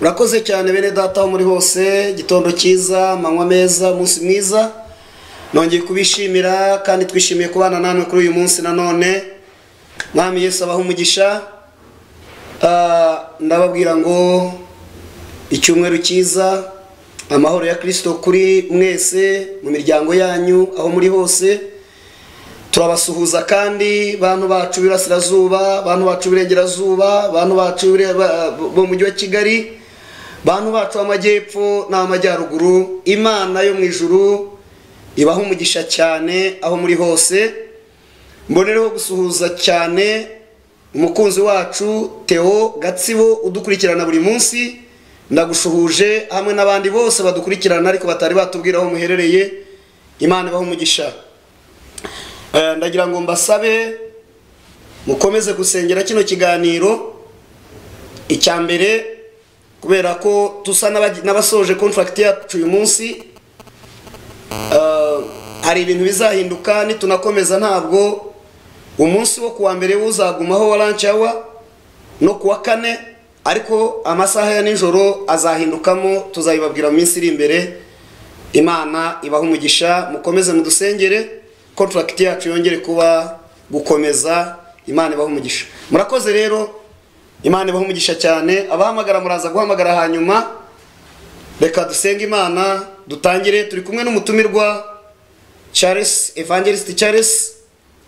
murakoze cyane bene data aho muri hose igitondo cyiza amanywa meza umunsi mwiza nongeye kubishimira kandi twishimiye kubana namwe kuri uyu munsi nanone mwami Yesu abaha umugisha Ah, ndababwira ngo icyumweru cyiza amahoro ya kirisito kuri mwese mu miryango yanyu aho muri hose turabasuhuza kandi bantu bacu b'Iburasirazuba bantu bacu b'Iburengerazuba bantu bacu b'Ibure- ba- bo mu mujyi wa kigali bantu bacu b'amajyepfo n'amajyaruguru imana yo mu ijuru ibaha umugisha cyane aho muri hose mbonereho gusuhuza cyane umukunzi wacu theo gatsibo udukurikirana buri munsi ndagushuhuje hamwe n'abandi bose badukurikirana ariko batari batubwira aho muherereye imana ibaha umugisha Eh, ndagira ngo mbasabe mukomeze gusengera kino kiganiro icya mbere kubera ko dusa n'abagi- n'abasoje kontragiti yacu uyu munsi Eh, hari ibintu bizahinduka nitunakomeza ntabwo umunsi wo kuwa mbere uzagumaho wa lunch hour no kuwa kane ariko amasaha ya nijoro azahindukamo tuzabibabwira mu minsi iri imbere imana ibaha umugisha mukomeze mudusengere kontragiti yacu yongere kuba gukomeza imana ibaha umugisha murakoze rero imana ibaha umugisha cyane abahamagara muraza guhamagara hanyuma reka dusenge imana dutangire turi kumwe n'umutumirwa charles evangelist charles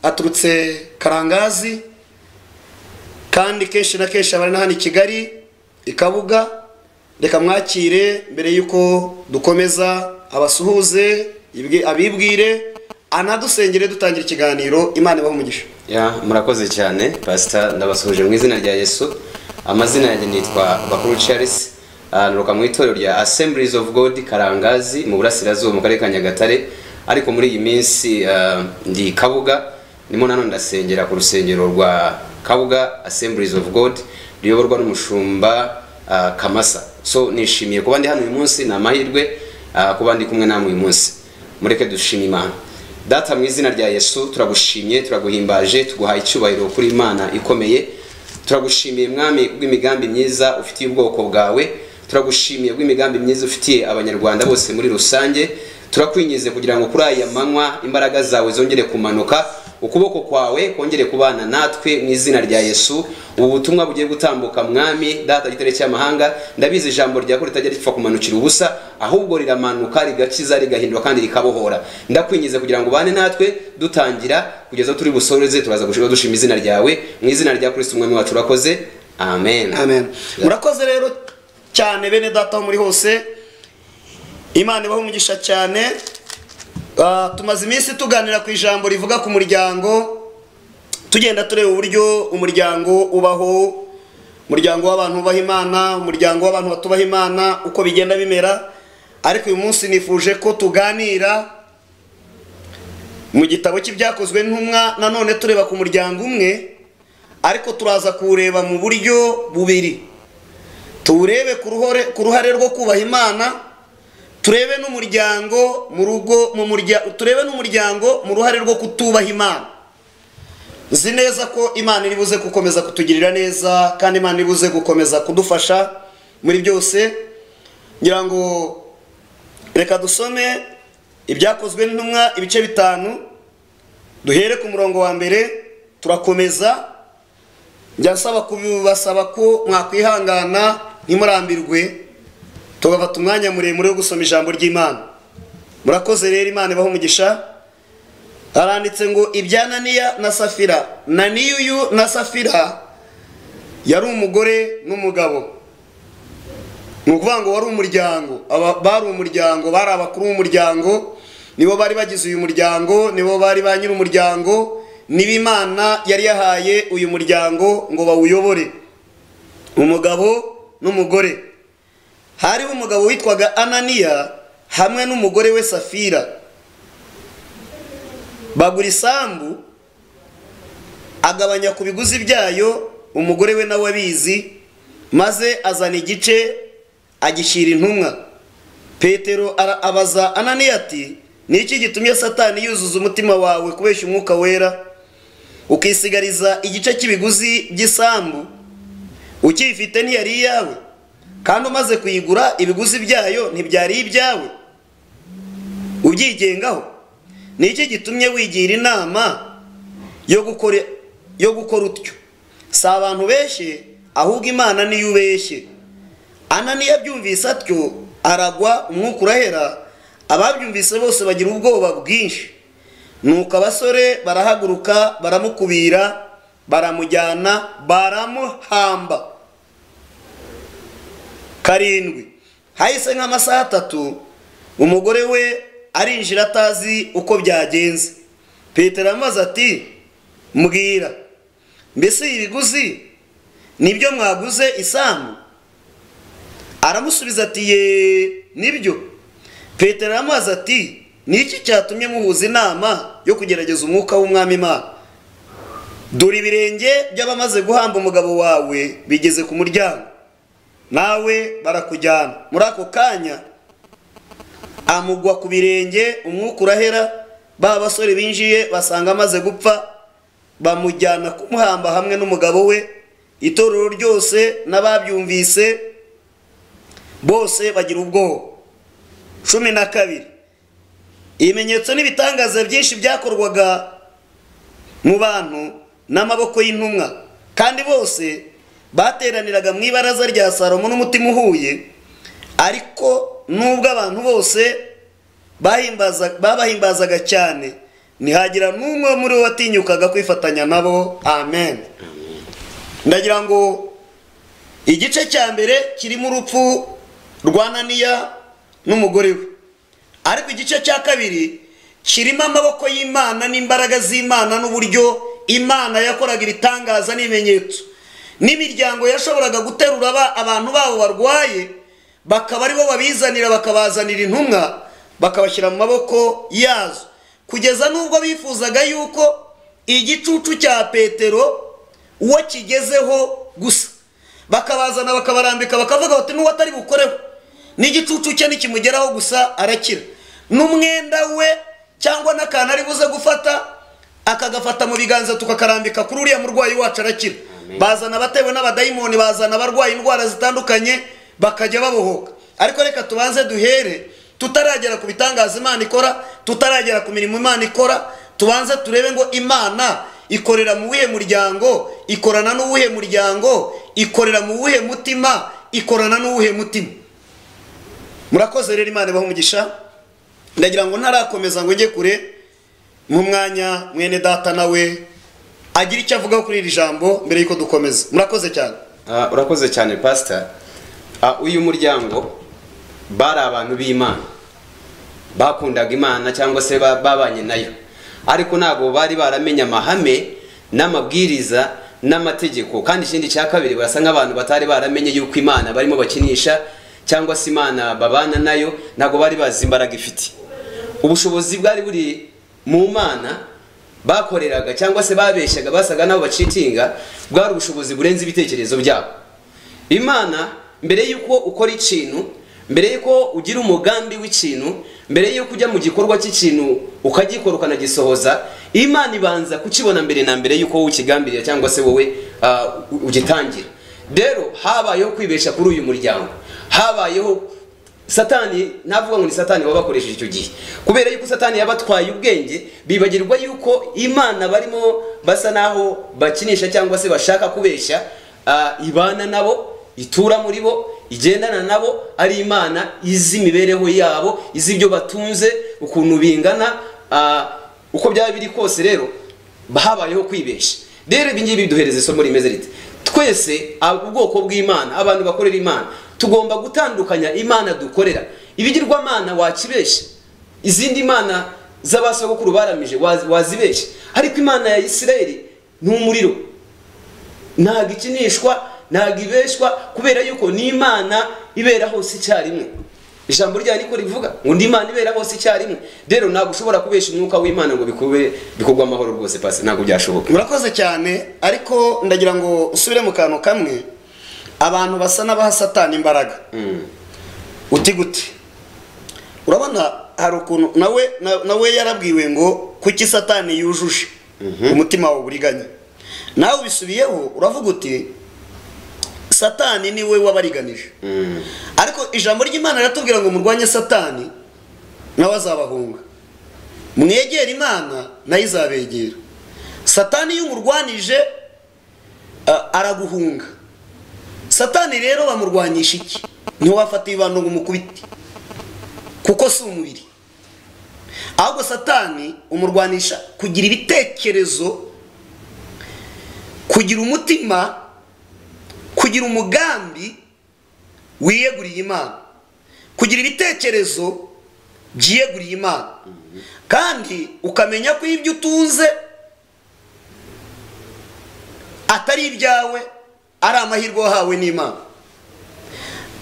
aturutse karangazi kandi kenshi na kenshi abari na hano i kigali i kabuga reka mwakire mbere y'uko dukomeza abasuhuze ibwi- abibwire anadusengere dutangira ikiganiro imana ibaha umugisha ya murakoze cyane pasita ndabasuhuje mu izina rya yesu amazina yanjye nitwa bakuru charles Ah, nturuka mu itorero rya assemblies of god karangazi mu burasirazuba mu karere ka nyagatare ariko muri iyi minsi ah, ndi kabuga ndimo nanone ndasengera ku rusengero rwa kabuga assemblies of god ruyoborwa n'umushumba ah, kamasa so nishimiye kuba ndi hano uyu munsi ni amahirwe ah, kuba ndi kumwe namwe uyu munsi mureke dushima imana data mu izina rya yesu turagushimye turaguhimbaje tuguhaye icyubahiro kuri imana ikomeye turagushimiye mwami bw'imigambi myiza ufitiye ubwoko bwawe turagushimiye bw'imigambi myiza ufitiye abanyarwanda bose muri rusange turakwingize kugira ngo kuri aya manywa imbaraga zawe zongere kumanuka ukuboko kwawe kongere kubana natwe mu izina rya yesu ubu butumwa bugiye gutambuka mwami data gitare cy'amahanga ndabizi ijambo ryako ritajya ripfa kumanukira ubusa ahubwo riramanuka rigakiza rigahindura kandi rikabohora ndakwingize kugira ngo ubane natwe dutangira kugeza aho turi busoreze turaza gushima dushima izina ryawe mu izina rya kristo umwami wacu urakoze amen amen murakoze rero cyane bene data aho muri hose imana ibaha umugisha cyane Ah, tumaze iminsi tuganira ku ijambo rivuga ku muryango tugenda tureba uburyo umuryango ubaho umuryango w'abantu bubaha imana umuryango w'abantu batubaha imana uko bigenda bimera ariko uyu munsi nifuje ko tuganira mu gitabo cy'ibyakozwe ntumwa nanone tureba ku muryango umwe ariko turaza kuwureba mu buryo bubiri tuwurebe ku ruhore- ku ruhare rwo kubaha imana turebe n'umuryango mu rugo mu murya- turebe n'umuryango mu ruhare rwo kutubaha imana nzi neza ko imana iri buze gukomeza kutugirira neza kandi imana iri buze gukomeza kudufasha muri byose ngira ngo reka dusome ibyakozwe n'intumwa ibice bitanu duhere ku murongo wa mbere turakomeza njya nsaba kubasaba ko mwakwihangana ntimurambirwe tugafata umwanya muremure wo gusoma ijambo ry'imana murakoze rero imana ibaho umugisha haranditse ngo ibya naniya na safira naniyuyu na safira yari umugore n'umugabo ni ukuvuga ngo wari umuryango Aba- bari umuryango bari abakuru b'umuryango nibo bari bagize uyu muryango nibo bari ba nyir'umuryango nibo imana yari yahaye uyu muryango ngo bawuyobore umugabo n'umugore hariho umugabo witwaga ananiya hamwe n'umugore we safira bagura isambu agabanya ku biguzi byayo umugore we nawe abizi maze azana igice agishyira intumwa petero ara- abaza ananiya ati niki gitumye satani yuzuza umutima wawe kubeshya umwuka wera ukisigariza igice cy'ibiguzi by'isambu ukiyifite ntiyari iyawe kandi umaze kuyigura ibiguzi byayo ntibyari ibyawe ubyigengaho ni iki gitumye wigira inama yo gukora yo gukora utyo si abantu benshi ahubwo imana niyo ubeshye ana niyo abyumvise atyo aragwa umwuka urahera ababyumvise bose bagira ubwoba bwinshi nuko abasore barahaguruka baramukubira baramujyana baramuhamba karindwi hahise nk'amasaha atatu umugore we arinjira atazi uko byagenze petero amaze ati mbwira mbese ibiguzi nibyo mwaguze isambu aramusubiza ati ye nibyo petero amaze ati niki cyatumye muhuza inama yo kugerageza umwuka w'umwami imana dore ibirenge by'abamaze guhamba umugabo wawe bigeze ku muryango nawe barakujyana muri ako kanya amugwa ku birenge umwuka urahera ba basore binjiye basanga amaze gupfa bamujyana kumuhamba hamwe n'umugabo we itorero ryose n'ababyumvise bose bagira ubwoba cumi na kabiri ibimenyetso n'ibitangaza byinshi byakorwaga mu bantu n'amaboko y'intumwa kandi bose bateraniraga mu ibaraza rya salomo n'umutima uhuye ariko nubwo abantu bose babahimbazaga cyane ntihagira n'umwe muri bo watinyukaga kwifatanya nabo amen ndagira ngo igice cya mbere kirimo urupfu rwa naniya n'umugore we ariko igice cya kabiri kirimo amaboko y'imana n'imbaraga z'imana n'uburyo imana yakoraga ibitangaza n'ibimenyetso n'imiryango yashoboraga guterura abantu babo barwaye bakaba aribo babizanira bakabazanira intumwa bakabashyira mu maboko yazo kugeza n'ubwo bifuzaga yuko igicucu cya petero uwo kigezeho gusa bakabazana bakabarambika bakavuga bati n'uwo atari bukoreho n'igicucu cye nikimugeraho gusa arakira n'umwenda we cyangwa n'akantu ari buze gufata akagafata mu biganza tukakarambika kuri uriya murwayi wacu arakira bazana abatewe n'abadayimoni bazana abarwaye indwara zitandukanye bakajya babohoka ariko reka tubanze duhere tutaragera ku bitangaza imana ikora tutaragera ku mirimo imana ikora tubanze turebe ngo imana ikorera mu wuhe muryango ikorana n'uwuhe muryango ikorera mu wuhe mutima ikorana n'uwuhe mutima murakoze rero imana umugisha ndagira ngo ntarakomeza ngo njye kure mu mwanya mwene data nawe agira icyo avuga kuri iri jambo mbere y'uko dukomeza murakoze cyane Ah, urakoze cyane pasita uyu muryango bari abantu b'imana bakundaga imana cyangwa se ba- babanye nayo ariko ntabwo bari baramenye amahame n'amabwiriza n'amategeko kandi ikindi cya kabiri barasa nk'abantu batari baramenye yuko imana barimo bakinisha cyangwa se imana babana nayo ntabwo bari bazi imbaraga ifite ubushobozi bwari buri mu mana bakoreraga cyangwa se babeshyaga basaga n'abo bacitinga bwari ubushobozi burenze ibitekerezo byabo imana mbere y'uko ukora ikintu mbere y'uko ugira umugambi w'ikintu mbere y'uko ujya mu gikorwa cy'ikintu ukagikora ukanagisohoza imana ibanza kukibona mbere na mbere y'uko wowe ukigambirira cyangwa se wowe ah, u- ugitangira rero habayeho kwibesha kuri uyu muryango habayeho satani ntavuga ngo ni satani baba bakoresheje icyo gihe kubera yuko satani yabatwaye ubwenge bibagirwa yuko imana barimo basa naho bakinisha cyangwa se bashaka kubeshya ah, ibana nabo itura muri bo igendana nabo ari imana izi imibereho yabo izi ibyo batunze ukuntu bingana ah, uko byaba biri kose rero habayeho kwibeshya rero ibi ngibi biduhereza isomo rimeze rite twese ab- ubwoko bw'imana abantu bakorera imana tugomba gutandukanya imana dukorera ibigirwamana wakibeshya izindi mana z'abasogokuru baramije waz- wazibeshya ariko imana ya isirayeli ni umuriro ntabwo ikinishwa ntabwo ibeshwa kubera yuko ni imana ibera hose icyarimwe ijambo rya niko rivuga ngo ni imana ibera hose icyarimwe rero ntabwo ushobora kubesha umwuka w'imana ngo bikube bikorwe amahoro rwose pasi ntabwo byashoboka murakoze cyane ariko ndagira ngo usubire mu kantu kamwe abantu basa n'abaha satani imbaraga uti gute urabona hari ukuntu nawe na- nawe yarabwiwe ngo kuki satani yujuje umutima wawe uburiganya nawe ubisubiyeho uravuga uti satani niwe wabariganije Mm. ariko ijambo ry'imana riratubwira ngo murwanye satani nawe azabahunga mwegera imana nayo izabegera satani iyo umurwanije a- araguhunga satani rero bamurwanisha iki ntiwafata ibibando ngo umukubite kuko si umubiri ahubwo satani umurwanisha kugira ibitekerezo kugira umutima kugira umugambi wiyeguriye imana kugira ibitekerezo byiyeguriye imana kandi ukamenya ko ibyo utunze atari ibyawe ari amahirwe wahawe n'imana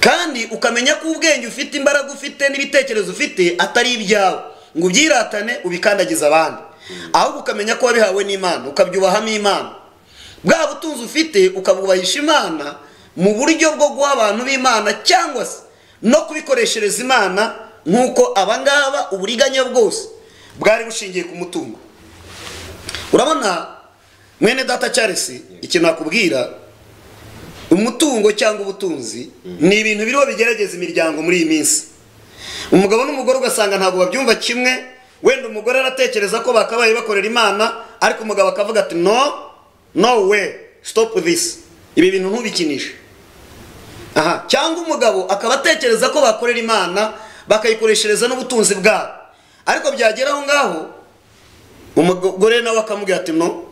kandi ukamenya ko ubwenge ufite imbaraga ufite n'ibitekerezo ufite atari ibyawe ngo ubyiratane ubikandagize abandi ahubwo ukamenya ko wabihawe n'imana ukabyubahamo imana bwa butunzi ufite ukabwubahisha imana mu buryo bwo guha abantu b'imana cyangwa se no kubikoreshereza imana nk'uko abangaba uburiganya bwose bwari bushingiye ku mutungo urabona mwene data charles ikintu nakubwira umutungo cyangwa ubutunzi ni ibintu biriho bigerageza imiryango muri iyi minsi umugabo n'umugore ugasanga ntabwo babyumva kimwe wenda umugore aratekereza ko bakabaye bakorera imana ariko umugabo akavuga ati no no we stop this ibi bintu ntubikinishe aha cyangwa umugabo akaba atekereza ko bakorera imana bakayikoreshereza n'ubutunzi bwabo ariko byagera aho ngaho umugore nawe akamubwira ati no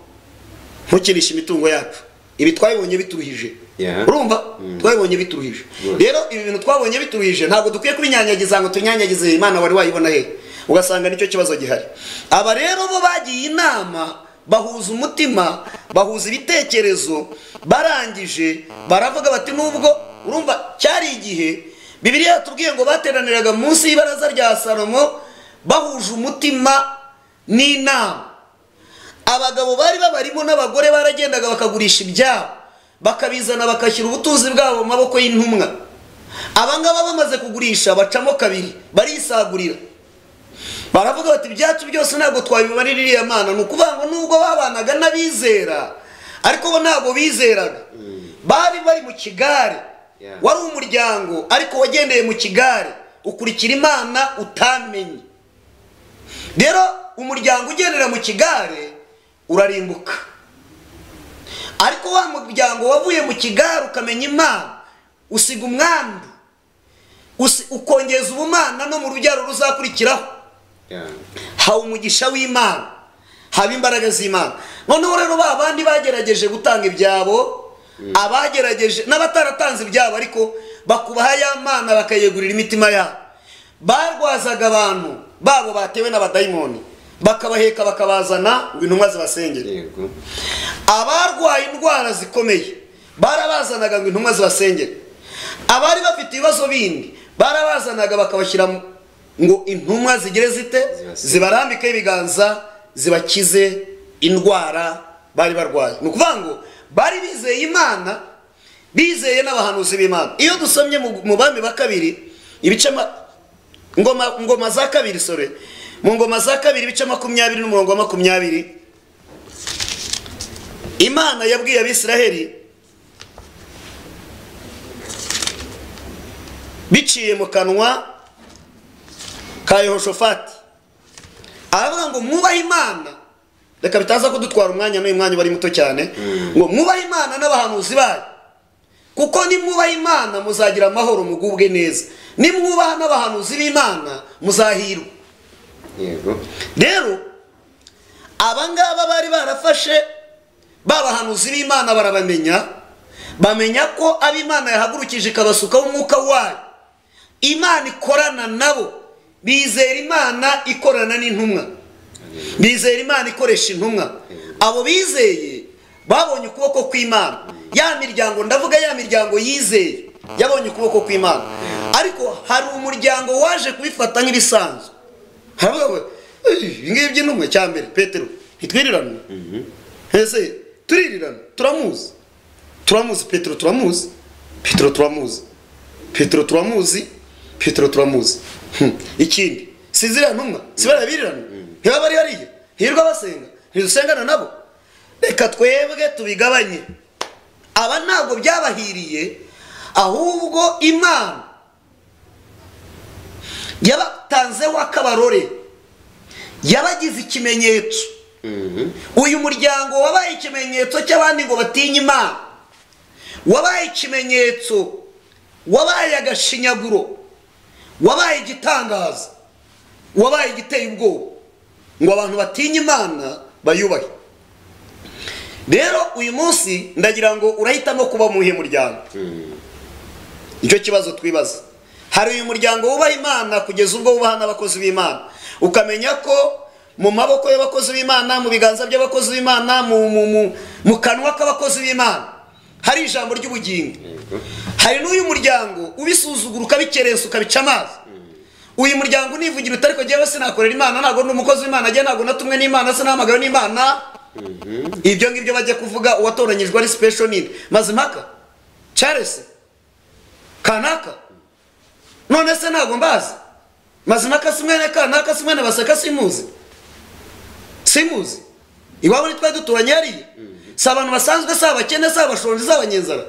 ntukinishe imitungo yacu ibi twabibonye bituruhije Yeah. urumva twabibonye bituruhije Good. rero ibi bintu twabonye bituruhije ntabwo dukwiye kubinyanyagiza ngo tunyanyagize imana wari wayibona hehe ugasanga nicyo kibazo gihari aba rero bo bagiye inama bahuza umutima bahuza ibitekerezo barangije baravuga bati nubwo urumva cyari igihe bibiliya yatubwiye ngo bateraniraga munsi y'ibaraza rya salomo bahuje umutima n'inama abagabo bari babarimo n'abagore baragendaga bakagurisha ibyabo bakabizana bagashyira ubutunzi bwabo mu maboko y'intumwa abangaba bamaze kugurisha bacamo kabiri barisagurira baravuga bati ibyacu byose ntabwo twabibarira iriya mana ni ukuvuga ngo nubwo babanaga n'abizera ariko bo ntabwo bizeraga bari bari mu kigare Yeah. wari umuryango ariko wagendeye mu kigare ukurikira imana utamenye rero umuryango ugendera mu kigare urarimbuka ariko wa muryango wavuye mu kigare ukamenya imana usiga umwandu usi- ukongeza ubumana no mu rubyaro ruzakurikiraho Yeah. hawe umugisha w'imana haba imbaraga z'imana noneho rero ba bandi bagerageje gutanga ibyabo abagerageje n'abataratanze ibyabo ariko bakubaha ya mana bakayegurira imitima yabo barwazaga abantu babo batewe n'abadayimoni bakabaheka bakabazana ngo intumwa zibasengere Yego. abarwaye indwara zikomeye barabazanaga ngo intumwa zibasengere abari bafite ibibazo bindi barabazanaga bakabashyira mu- ngo intumwa zigere zite Zibasenge. zibarambikeho ibiganza zibakize indwara bari barwaye ni ukuvuga ngo bari bizeye imana bizeye n'abahanuzi b'imana iyo dusomye mu- mu bami ba kabiri ibice ma- ngoma ngoma za kabiri sore mu ngoma za kabiri ibice makumyabiri n'umurongo wa makumyabiri imana yabwiye abisiraheli biciye mu kanwa ka yehoshofati aravuga ngo mwubahe imana reka bitaza kudutwara umwanya n'uyu mwanya uba ari muto cyane ngo mwubahe imana n'abahanuzi bayo kuko nimwubaha imana muzagira amahoro mugubwe neza nimwubaha n'abahanuzi b'imana muzahirwa Yego. rero abangaba bari barafashe babahanuzi b'imana barabamenya bamenya ko ab'imana yahagurukije ikabasukaho umwuka wayo imana ikorana nabo bizera imana ikorana n'intumwa bizera imana ikoresha intumwa abo bizeye babonye ukuboko kw'imana ya miryango ndavuga ya miryango yizeye yabonye ukuboko kw'imana ariko hari umuryango waje kubifata nk'ibisanzwe haravuga ngo "Ey, ibi ngibi by'intumwe cya mbere petero ntitwirirane ese turirirana turamuzi turamuzi petero turamuzi petero turamuzi petero turamuzi petero turamuzi Hmm. ikindi si ziriya ntumwa si bariya birirana ntibaba ari hariya hirwa basenga ntidusengana nabo reka twebwe tubigabanye aba ntabwo byabahiriye ahubwo imana yabatanzeho akabarore yabagize ikimenyetso Mhm. uyu muryango wabaye ikimenyetso cy'abandi ngo batinye imana wabaye ikimenyetso wabaye agashinyaguro wabaye igitangaza wabaye igiteye ubwoba ngo abantu batinye imana bayubahe rero uyu munsi ndagira ngo urahitamo kuba mu iyihe muryango nicyo kibazo twibaza hari uyu muryango wubaha imana kugeza ubwo wubaha n'abakozi b'imana ukamenya ko mu maboko y'abakozi b'imana mu biganza by'abakozi b'imana mu, mu, mu, mu kanwa k'abakozi b'imana hari ijambo ry'ubugingo hari n'uyu muryango ubisuzugura ukabikerensa ukabica amazi uyu muryango univugira utari ko njyewe sinakorera imana ntabwo ndi umukozi w'imana njye ntabwo natumwe n'imana sinahamagawe n'imana ibyo ngibyo bajya kuvuga uwatoranyijwe ari sipesho nini mazimpaka charles kanaka none se ntabwo mbazi mazimpaka si mwene kanaka si mwene baseka simuzi simuzi iwabo ni twari duturanye hariya si abantu basanzwe si abakene si abashonje si abanyenzara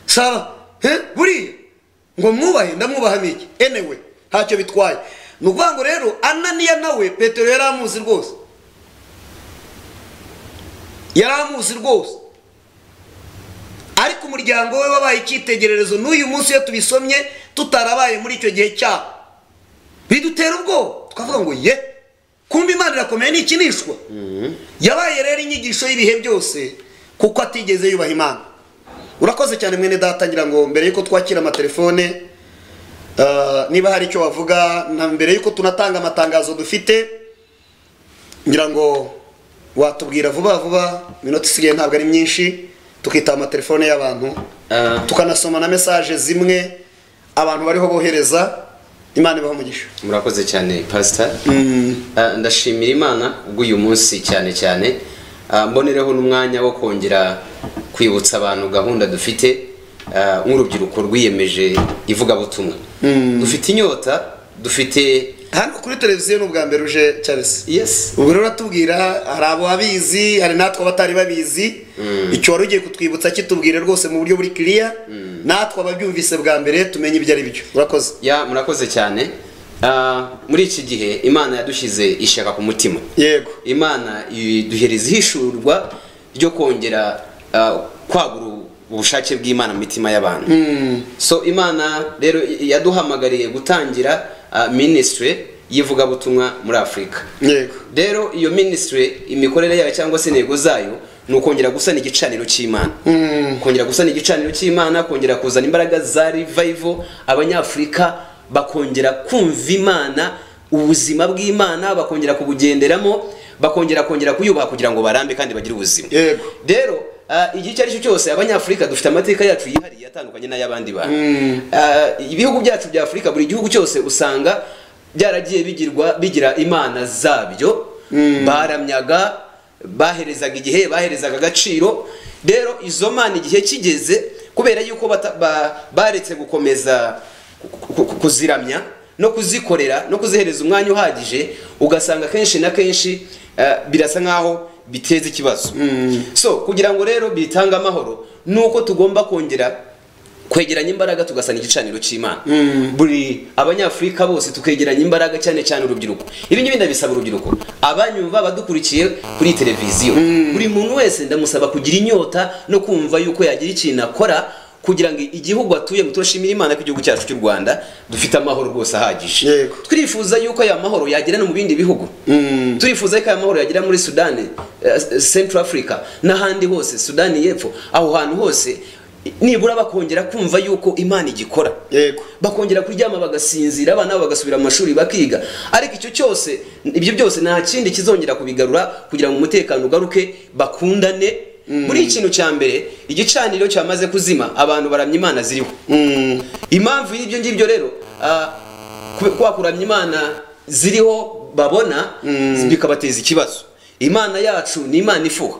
si aba he? buriya ngo mwubahe ndamwubahamo iki enewe ntacyo bitwaye ni ukuvuga ngo rero ananiya nawe petero yari amuzi rwose yari amuzi rwose ariko umuryango we wabaye icyitegererezo n'uyu munsi iyo tubisomye tutarabaye muri icyo gihe cyabo bidutera ubwoba twavuga ngo ye kumva imana irakomeye ntikinishwa yabaye rero inyigisho y'ibihe byose kuko atigeze yubaha imana urakoze cyane mwene data ngira ngo mbere y'uko twakira amatelefone ah, niba hari icyo wavuga na mbere y'uko tunatanga amatangazo dufite ngira ngo watubwira vuba vuba iminota isigaye ntabwo ari myinshi tukitaba amatelefone y'abantu Ah. tukanasoma na mesaje zimwe abantu bariho bohereza imana ibaha umugisha murakoze cyane pasita ndashimira imana bw'uyu munsi cyane cyane Ah, mbonereho n'umwanya wo kongera kwibutsa abantu gahunda dufite ah, nk'urubyiruko rwiyemeje ivugabutumwa dufite inyota dufite hano kuri televiziyo ni ubwa mbere uje charles yes ubwo rero uratubwira hari abo babizi hari natwe abatari babizi icyo wari ugiye kutwibutsa kitubwira rwose mu buryo buri kiriya natwe ababyumvise bwa mbere tumenye ibyo ari byo urakoze ya murakoze cyane Ah, muri iki gihe imana yadushyize ishyaka ku mutima yego imana iduhereza ihishurwa ryo kongera ah, kwagura ubushake bw'imana mu mitima y'abantu so imana rero yaduhamagariye gutangira ah, ministry y'ivugabutumwa muri afurika yego rero iyo ministry imikorere yayo cyangwa se intego zayo ni ukongera gusana igicaniro cy'imana kongera gusana igicaniro cy'imana kongera kuzana imbaraga za revival abanyafurika bakongera kumva imana ubuzima bw'imana bakongera kubugenderamo bakongera kongera kuyubaha kugira ngo barambe kandi bagire ubuzima Yego. rero ah, igihe icyo ari cyo cyose abanyafurika dufite amateka yacu yihariye atandukanye n'ay'abandi bantu Ah, ibihugu byacu bya afurika buri gihugu cyose usanga byaragiye bigirwa bigira imana zabyo baramyaga baherezaga igihe baherezaga agaciro rero izo mana igihe kigeze kubera yuko bata- ba- baretse gukomeza ku- ku- ku- kuziramya no kuzikorera no kuzihereza umwanya uhagije ugasanga kenshi na kenshi eh, birasa nk'aho biteza ikibazo so kugira ngo rero bitange amahoro ni uko tugomba kongera kwegeranya imbaraga tugasana igicaniro cy'imana buri abanyafurika bose tukegeranya imbaraga cyane cyane urubyiruko ibi ngibi ndabisaba urubyiruko abanyumva badukurikiye kuri televiziyo buri muntu wese ndamusaba kugira inyota no kumva yuko yagira ikintu akora kugira ngo igihugu atuyemo turashimira imana ko igihugu cyacu cy'u rwanda dufite amahoro rwose ahagije Yego. twifuza yuko aya mahoro yagera no mu bindi bihugu turifuza yuko aya mahoro yagera muri sudani eh, central africa n'ahandi hose sudani y'epfo aho hantu hose nibura bakongera kumva yuko imana igikora Yego. bakongera kuryama bagasinzira abana babo bagasubira mu mashuri bakiga ariko icyo cyose ibyo byose nta kindi kizongera kubigarura kugira ngo umutekano ugaruke bakundane muri ikintu cya mbere igicaniro cyamaze kuzima abantu baramya imana ziriho impamvu y'ibyo ngibyo rero ah, kube- kwa kuramya imana ziriho babona bikabateza ikibazo imana yacu ni imana ifuha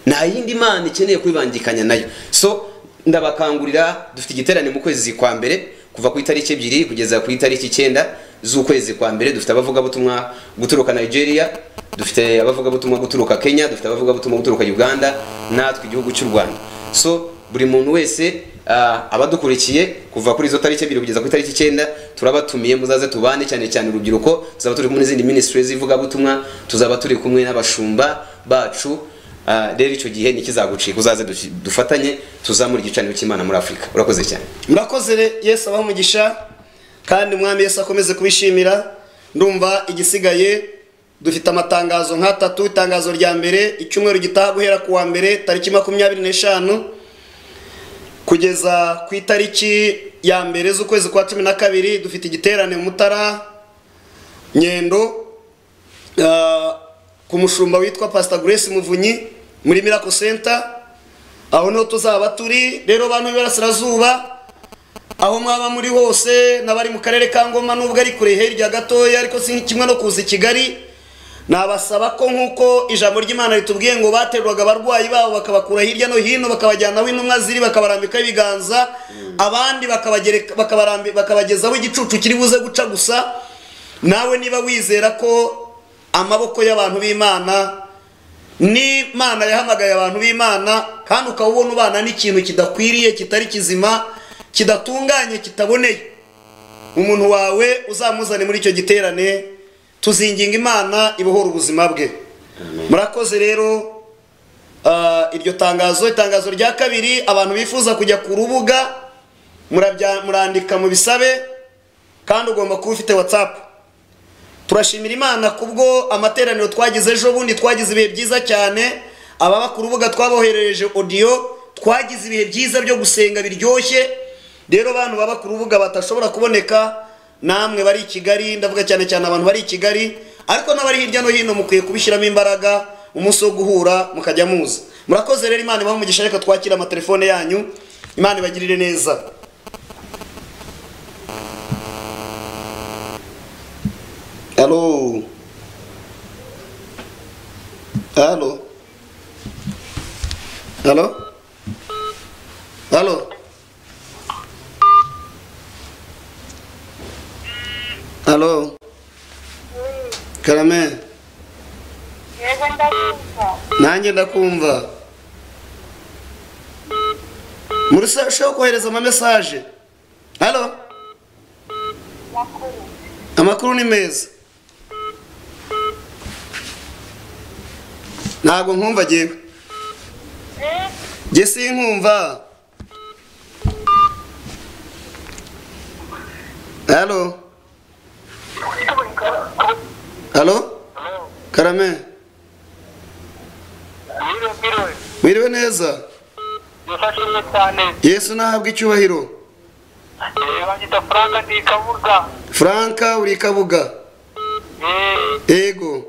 nta yindi mana ikeneye kwibangikanya nayo so ndabakangurira dufite igiterane mu kwezi kwa mbere kuva ku itariki ebyiri kugeza ku itariki icyenda z'ukwezi kwa mbere dufite abavugabutumwa guturuka nigeria dufite abavugabutumwa guturuka kenya dufite abavugabutumwa guturuka uganda natwe igihugu cy'u rwanda so buri muntu wese ah, abadukurikiye kuva kuri izo tariki ebyiri kugeza ku itariki icyenda turabatumiye muzaze tubane cyane cyane urubyiruko tuzaba turi kumwe n'izindi minisitiri z'ivugabutumwa tuzaba turi kumwe n'abashumba bacu Ah, rero icyo gihe ntikizagucika uzaze duki- dufatanye tuzamure igicaniro cy'imana muri afurika urakoze cyane murakoze re yesu abaha umugisha kandi umwami yesu akomeze kubishimira ndumva igisigaye dufite amatangazo nk'atatu itangazo rya mbere icyumweru gitaha guhera ku wa mbere tariki makumyabiri n'eshanu kugeza ku itariki ya mbere z'ukwezi kwa cumi na kabiri dufite igiterane mu mutara nyendo Ah, ku mushumba witwa pasita grace muvunyi muri miracle center aho niho tuzaba turi rero bantu b'iburasirazuba aho mwaba muri hose n'abari mu karere ka ngoma nubwo ari kure hirya gatoya ariko si kimwe no kuza i kigali nabasaba ko nk'uko ijambo ry'imana ritubwiye ngo baterwaga abarwayi babo bakabakura hirya no hino bakabajyana aho intumwa ziri bakabarambikaho ibiganza abandi bakabagereka- bakabarambi- bakabagezaho igicucu kiri buze guca gusa nawe niba wizera ko amaboko y'abantu b'imana n'imana yahamagaye abantu b'imana kandi ukaba ubona ubana n'ikintu kidakwiriye kitari kizima kidatunganye kitaboneye umuntu wawe uzamuzane muri icyo giterane tuzinginga imana ibohora ubuzima bwe murakoze rero Ah, iryo tangazo itangazo rya kabiri abantu bifuza kujya ku rubuga murabya- murandika mu bisabe kandi ugomba kuba ufite watsapu turashimira imana kubwo amateraniro twagize ejo bundi twagize ibihe byiza cyane ababa ku rubuga twaboherereje odiyo twagize ibihe byiza byo gusenga biryoshye rero abantu baba ku rubuga batashobora kuboneka namwe bari i kigali ndavuga cyane cyane abantu bari i kigali ariko n'abari hirya no hino mukwiye kubishyiramo imbaraga umunsi wo guhura mukajya muza murakoze rero imana ibahe umugisha reka twakira amatelefone yanyu imana ibagirire neza Alô? Alô? Alô? Alô? Alô? Karame, yego ndakumva nanjye ndakumva. Muri se ushobora kohereza ama message. Alô? makuru Amakuru ni meza. Ntabwo nkumva jewe. Eh, Jye sinkumva. Halo? Halo? Karame? Mwiriwe mwiriwe Mwiriwe neza? nifashije cyane Yesu nahabwa icyubahiro. Eh, banyita frank ni kabuga Franka uri kabuga. Eh, Ego.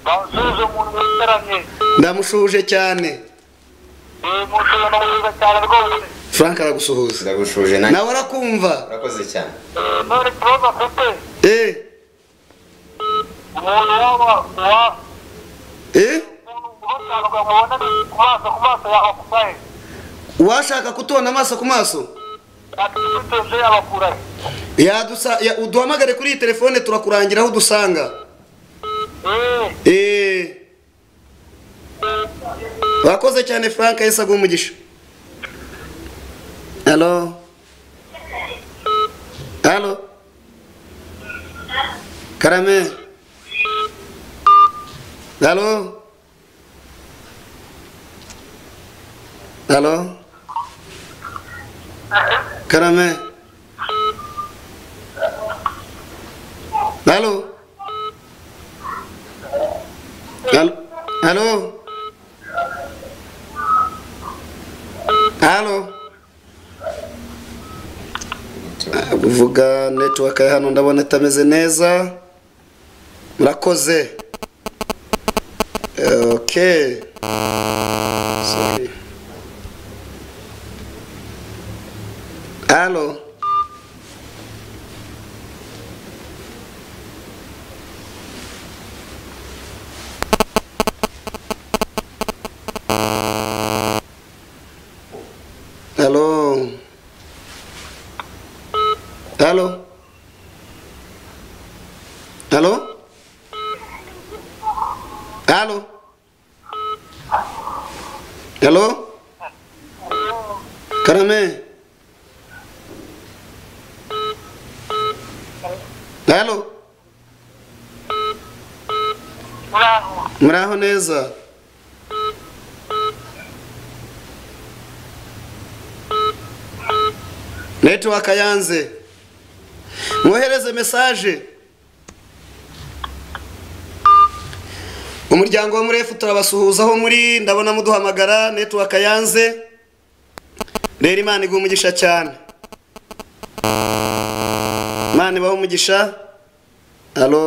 bawusuhuje umuntu witaramye Ndamushuje cyane. mushobora kuza cyane rwose Franka aragusuhuza. ndagushuje nanjye Nawe arakumva. urakoze cyane Eh, none ikibazo afite Eh? umuntu waba wa Eh? umuntu urutanrwa mubona ku maso ku maso yabakumaye Uwashaka kutubona amaso ku maso? atitutuje yabakurahe Yadusa ya, uduhamagare kuri iyi telefone turakurangira aho udusanga. Eh, Eh. Wakoze cyane Frank Yesu aguha umugisha. Halo. Halo. Karame. Halo. Halo. Karame. Halo. Halo? Halo? Halo? Ah, Uvuga network ya hano ndabona itameze neza. Murakoze. Okay. Sorry. Halo? Halo? Halo? Halo? Halo? Halo? karame halo muraho muraho neza netiwaka yanze mwohereze mesaje umuryango wo muri efu turabasuhuza aho muri ndabona muduhamagara netiwaka yanze rero imana iguha umugisha cyane imana ibaha umugisha alo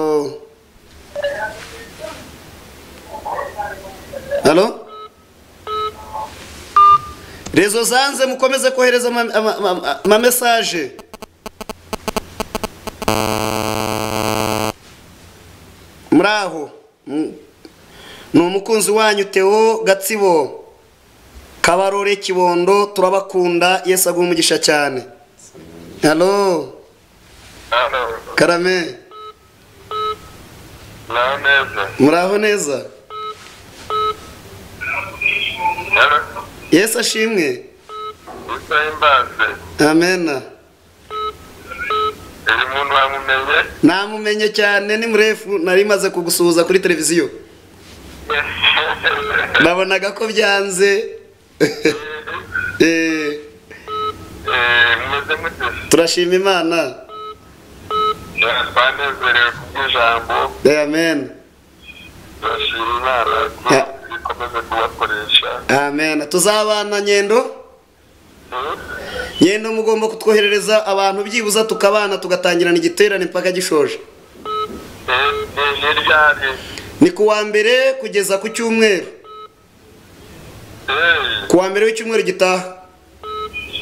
alo rezo zanze mukomeze kohereza ama- ama- ama- amamesaje muri aho Mm. ni umukunzi wanyu teo gatsibo kabarore kibondo turabakunda yesu aguha umugisha cyane halo karame muraho neza muraho neza yesu ashimwe usa imbaze amena uyu muntu wamumenye namumenye cyane ni murefu nari maze kugusuhuza kuri televiziyo nabonaga ko byanze Eh, Eh, mumeze mute turashima imana Eh, twanezerewe kubw'ijambo Eh, amen turashima imana ko Yeah. ikomeze kubakoresha amen tuzabana nyendo Hmm? nyendo mugomba kutwoherereza abantu byibuza tukabana tugatangirana igiterane mpaka gishoje Eh, ni hirya ari ni ku wa mbere kugeza ku cyumweru Eh, ku wa mbere w'icyumweru gitaha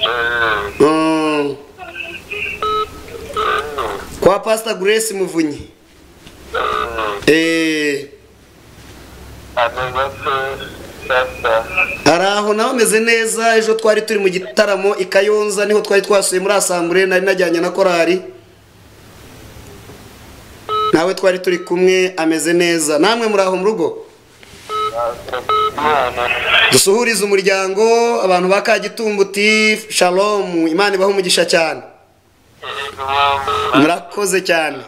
eh, Mm, eh, kwa pasita grace muvunyi eh, Eh, ameze se sasa hari aho naho ameze neza ejo twari turi mu gitaramo i kayonza niho twari twasuye muri asambure nari najyanye na korari nawe twari turi kumwe ameze neza namwe muri aho mu rugo imana dusuhurize umuryango abantu ba kagitumbuti shalomu imana ibaha umugisha cyane murakoze cyane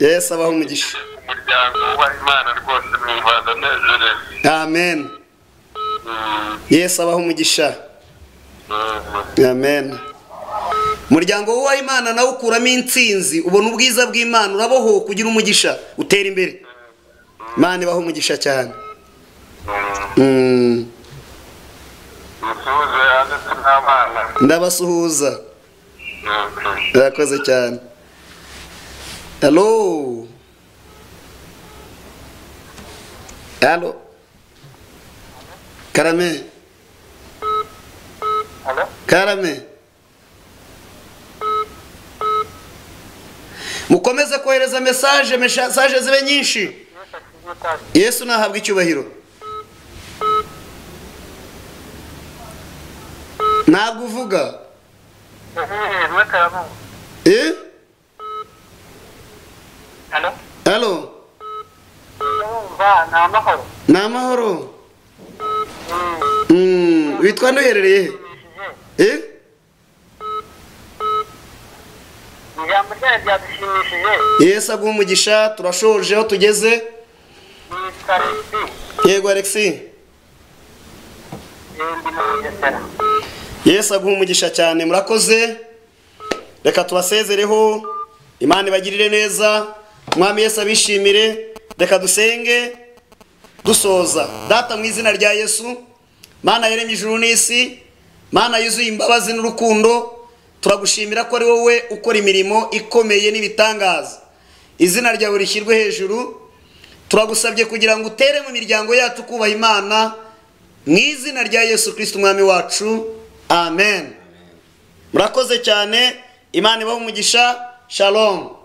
yesu abaha umugisha umuryango wa imana rwose numva ndanezerewe amen Hmm, yesu abaha umugisha hmm. amen umuryango w'uwa imana nawe ukuramo intsinzi ubona ubwiza bw'imana urabohoka ugira umugisha utera imbere imana ibaho umugisha cyane Hmm. Mm, musuhuze yanditse n'abana ndabasuhuza Hmm. murakoze cyane halo halo karame Hello? karame mukomeze kohereza mesaje mesaje zibe nyinshi Yes, yesu I see you touch. nahabwa icyubahiro ntabwo uvuga Eh, eh, eh, wake up. eh Hello? halo Ndumva, ni amahoro. ni amahoro Mm, Mm, witwa nduherereye bishimishije. he eh ijambo ryanyu ryadushimishije yesu aguha umugisha turashoje aho tugeze nitwa resi yego alexi ndi mu bugesera yesu aguha umugisha cyane murakoze reka tubasezereho imana ibagirire neza umwami yesu abishimire reka dusenge dusoza data mu izina rya yesu mana yaremye ijuru n'isi mana yuzuye imbabazi n'urukundo turagushimira ko ari wowe ukora imirimo ikomeye n'ibitangaza izina ryawe rishyirwe hejuru turagusabye kugira ngo utere mu miryango yacu kubaha imana mu izina rya yesu kirisiti umwami wacu amen murakoze cyane imana ibaha umugisha shalom